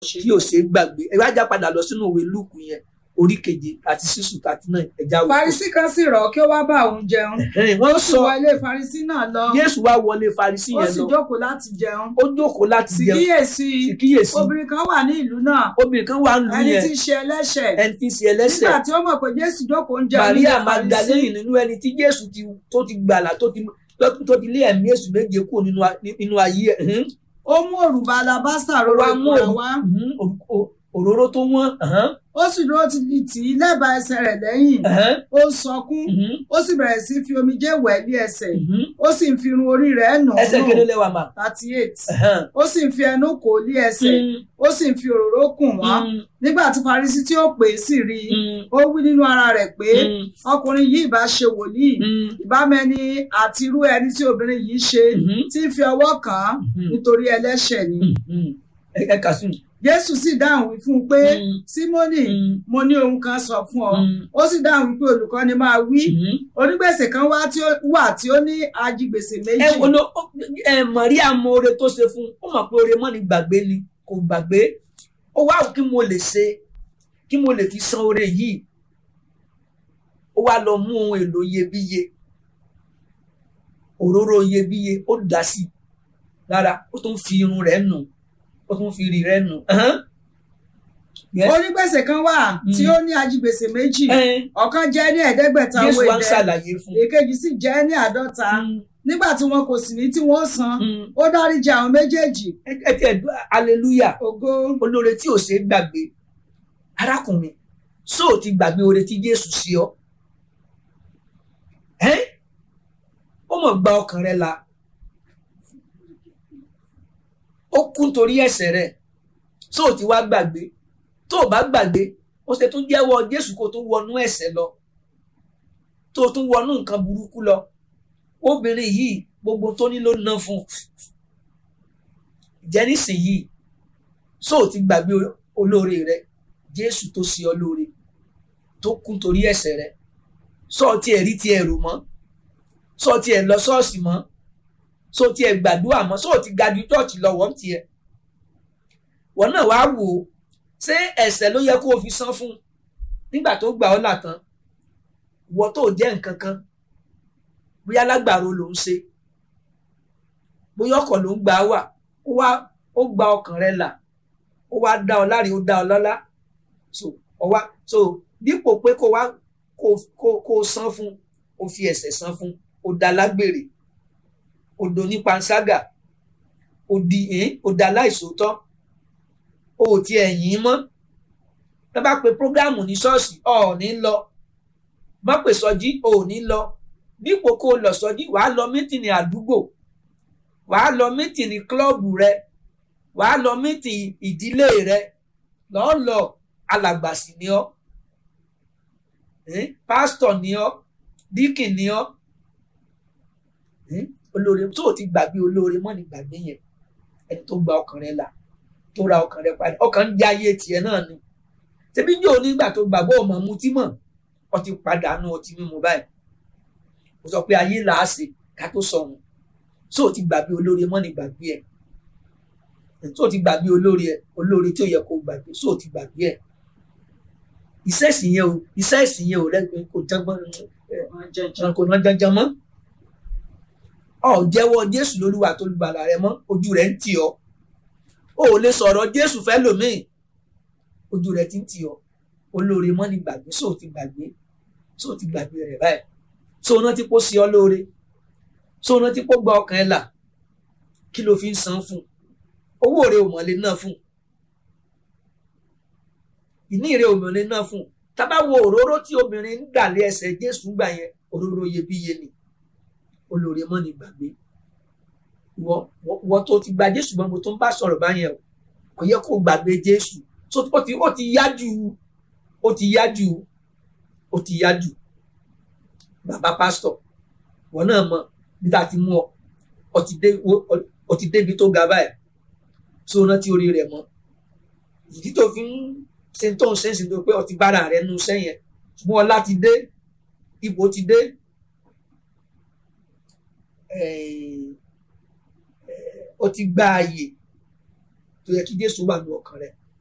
tí ò ṣe é gbàgbé ẹ wá já padà lọ sínú òwe lúùkù yẹn orí keje àti sísù àti náà ẹja wò. Farisí kan sì rọ̀ kí ó wá bá òun jẹun. wọ́n Ó sì sọ wọ ilé Farisí náà lọ. Jésù wá wọlé Farisí Ó yẹn sì lọ jókòó láti jẹun. ó jókòó láti Sì jẹun kíyèsí sì kíyèsí obìnrin kan wà ní ìlú náà. obìnrin kan wà ń lu Ẹni yẹn tí ń ṣe ẹlẹ́ṣẹ̀. ẹni tí ń ṣe ẹlẹ́ṣẹ̀ Nígbà tí ó mọ̀ pé Jésù jókòó ń jẹun Maria nílé Farisí. Magdalene nínú ẹni tí Jésù ti tó ti gbàlà tó ti tó ti lé ẹ̀mí èṣù méje kúrò nínú a- nínú ayé ẹ̀ hìn. Ó mú òrùba alabásà ó rọra wá mú ìkúra òru- wá. mhm, òru- o- òróró tó wọ́n ẹ̀hán, Ó sì dúró ti di tì í lẹ́bàá ẹsẹ̀ rẹ̀ lẹ́yìn. ẹ̀hán, Ó ń sọkún. mhm, Ó sì bẹ̀rẹ̀ sí fi omijé wẹ̀ ní ẹsẹ̀. mhm. Ó sì ń fi irun orí rẹ̀ nù ẹsẹ̀ kéde lẹ́wà mà thirty eight. ẹ̀hán, Ó sì ń fi ẹnu kò ó lé ẹsẹ̀. mm, Ó sì ń fi òróró kùn wọ́n. mm, Nígbà tí Farisí tí ó pè é sì rí i. mm, Ó wí nínú ara rẹ̀ pé mm, ọkùnrin yìí ìbá ṣe wòlíì. mm, Ìbámẹ́ni àti irú ẹni tí obìnrin yìí ṣe mhm, tí ń fi ọwọ́ kàn án mhm, nítorí ẹlẹ́ṣẹ̀ ni. mhm. ẹ ẹ kà sí mi. Jésù sì dáhùn wí fún un pé Mm, Símónì mm, mo ní ohun kan sọ fún ọ. mm, Ó sì dáhùn wípé olùkọ́ni máa wí. mhm. Onígbèsè kan wá tí ó wà tí ó ní ajigbèsè ẹ méjì. wo ló ẹ Maria mọ oore tó ṣe fún un ó mọ̀ pé oore mọ́ ni gbàgbé ni kò gbàgbé ó wá kí mo lè ṣe kí mo lè fi san oore yìí ó wá lọ mú ohun èlò iyebíye òróró iyebíye ó dà sí lára ó tún fi irun rẹ̀ nù ó tún fi rí rẹ̀ nù ẹhán. Yes. Onígbèsè kan wà tí ó ní ajigbèsè méjì. Ẹn, Ọ̀kan jẹ́ ní ẹ̀ẹ́dẹ́gbẹ̀ta owó Jésù wá ń idẹ. ṣàlàyé fún un. Èkejì sì jẹ́ ní àádọ́ta. Mm, Nígbà tí wọn kò sì ní tí wọ́n san, mm. ó dáríjì àwọn méjèèjì. ẹ ẹ tiẹ̀ dú hallelujah Ògo. olóore tí ò ṣe é gbàgbé arákùnrin ṣó o ti gbàgbé oore tí Jésù sí ọ ẹ́ ó mọ̀ gba ọkàn rẹ là ó kú nítorí ẹ̀ṣẹ̀ rẹ ṣó o ti wá gbàgbé tó o bá gbàgbé ó ṣe tún jẹ́wọ́ Jésù kó tún wọnú ẹ̀ṣẹ̀ lọ tó o tún wọnú nǹkan burúkú lọ obìnrin yìí gbogbo tó ní ló ná fún un jẹ́ nísìnyìí so ò ti gbàgbé olóore rẹ jésù tó ṣe ọ lóore tó kú torí ẹ̀ṣẹ̀ rẹ sọ ọ tiẹ̀ rí tiẹ̀ rò mọ́ sọ ọ tiẹ̀ lọ ṣọ́ọ̀ṣì mọ́ sọ ọ tiẹ̀ gbàdúrà mọ́ sọ ọ ti ga ju chọọchì lọ wọn tiẹ̀ wọn náà wàá wò ó ṣé ẹ̀ṣẹ̀ ló yẹ kó o fi san fún nígbà tó gbà ọ́ là tán ìwọ tó jẹ́ nǹkan kan bóyá lágbàro ló ń ṣe bóyá ọkọ̀ ló ń gbà wà ó wá ó gba ọkàn rẹ là ó wá dá ọ láre ó dá ọ lọ́lá so ọ wá so dípò pé kó wá kó kó kó san fún ó fi ẹ̀ṣẹ̀ san fún ó dá lágbèrè ó do ní panṣágà ó di ẹn ó dá láìsòótọ́ ó ò tiẹ̀ yìn ín mọ́ tá bá pe prógámù ní ṣọ́ọ̀ṣì ọ ò ní lọ má pè sọjí o ò ní lọ dípò kó o lọ sọjí wàá lọ mítìnì àdúgbò wàá lọ mítìnì klọ́ọ̀bù rẹ wàá lọ mítì ìdílé rẹ lọ́ọ́ lọ alàgbàsì ni ọ́ eh? pásítọ̀ ni ọ́ díkìn ni ọ́ eh? olóore tó o ti gbàgbé olóore mọ́ ni gbàgbé yẹn ẹni tó gba ọkàn rẹ là tó ra ọkàn rẹ padà ọkàn ń jẹ ayé tiẹ̀ náà ni ṣebí yóò nígbà tó gbàgbọ́ ọmọ mutí mọ̀ ọ ti padà nù ọtí mímu báyìí mo sọ pé ayé là á ṣe ká tó sọ̀run tó o ti gbàgbé olóore mọ́ ni gbàgbé ẹ̀ tó o ti gbàgbé olóore ẹ̀ olóore tí ó yẹ kó o gbàgbé tó o ti gbàgbé ẹ̀ iṣẹ́ ìsìn yẹn o iṣẹ́ ìsìn yẹn o rẹ kò jẹgbọ́n kò ná janjan mọ́ ọ jẹ́wọ́ Jésù lólúwa tó lùbàlà rẹ mọ́ ojú rẹ̀ ń tì ọ́ o ò lè sọ̀rọ̀ Jésù fẹ́ lòmíì ojú rẹ̀ ti ń tì ọ́ olóore mọ́ ni gbàgbé sóò ti gbàgbé sóò ti gbàgbé rẹ̀ báyìí sóò náà ti kó sí ọ lóore sóò náà ti kó gba ọkàn ẹ là kí ló fi ń san fún owó rẹ̀ ò mọ̀lẹ́ náà fún ìní rẹ̀ ò mọ̀lẹ́ náà fún tábà wo òróró tí obìnrin ń dà lé ẹsẹ̀ Jésù gbà yẹn òróró iyebíye ni olóore mọ́ ni gbàgbé wọ wọ tó ti gba Jésù gbọ́n mo tó ń bá sọ̀rọ̀ báyẹn o kò yẹ kó gbàgbé Jésù ó ti ó ti yá jù ó ti yá jù ó ti yá jù bàbá pásítọ̀ wọn náà mọ bí tá a ti mú ọ ọ ti débi tó ga báyìí tí o rántí orí rẹ̀ mọ́ ìdí tó fi ń ṣe tó ń ṣẹ́ǹsì tó pé ọ ti bára rẹ̀ nu sẹ́yìn ṣùgbọ́n ọlá ti dé ipò ti dé ó ti gba ààyè tó yẹ kí Jésù wà ní ọkàn rẹ̀